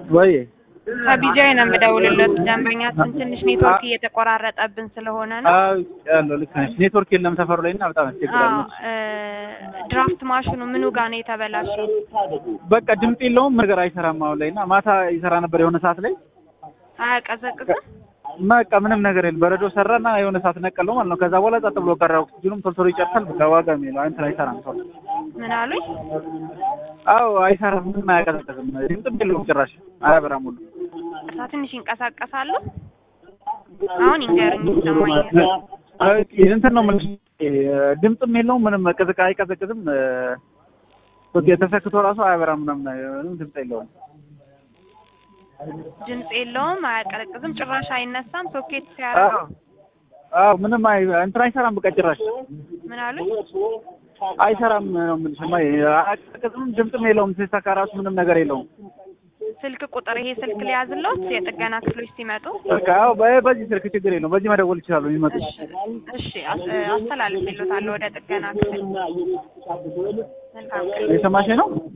ወይ ከቢጃይ ነው የምደውልለት። ደንበኛችን ትንሽ ኔትወርክ እየተቆራረጠብን ስለሆነ ነው። አዎ ያለው ልክ ነሽ። ኔትወርክ የለም ሰፈሩ ላይ እና በጣም ያስቸግራል። አዎ እ ድራፍት ማሽኑ ምኑ ጋር ነው የተበላሸው? በቃ ድምፅ የለውም ነገር አይሰራም አሁን ላይ እና ማታ ይሰራ ነበር የሆነ ሰዓት ላይ አያቀዘቅዝም? በቃ ምንም ነገር የለም። በረዶ ሰራና የሆነ ሰዓት ነቀለው ማለት ነው። ከዛ በኋላ ጸጥ ብሎ ቀረ። ኦክሲጅኑም ቶሎ ቶሎ ይጨርሳል። በቃ ዋጋ የሚለው እንትን አይሰራም ቶሎ። ምን አሉኝ? አዎ አይሰራም። ምንም አያቀዘቅዝም። ድምፅም የለውም ጭራሽ አያበራም ሁሉ እሳ ትንሽ ይንቀሳቀሳሉ። አሁን ይንገርኝ ይሰማኛል። አይ እንትን ነው የምልሽ ድምፅም የለውም ምንም ቅዝቃ አይቀዘቅዝም። ኦኬ ተሰክቶ ራሱ አያበራም ምናምን ምንም ድምፅ የለውም። ድምፅ የለውም፣ አያቀዘቅዝም፣ ጭራሽ አይነሳም። ሶኬት ሲያደርግ አዎ አዎ ምንም አይ እንትን አይሰራም። በቃ ጭራሽ ምን አሉኝ? አይሰራም ነው የምልሽ። ማ አያቀዘቅዝም፣ ድምፅም የለውም። ሲሰካ ራሱ ምንም ነገር የለውም። ስልክ ቁጥር ይሄ ስልክ ሊያዝልዎት የጥገና ክፍሎች ሲመጡ? በቃ አዎ በ- በዚህ ስልክ ችግር የለውም። በዚህ መደወል ይችላሉ የሚመጡ እሺ እሺ፣ አስ- አስተላልፌልዎታለሁ ወደ ጥገና ክፍል። መልካም ቀን። የሰማሽ ነው?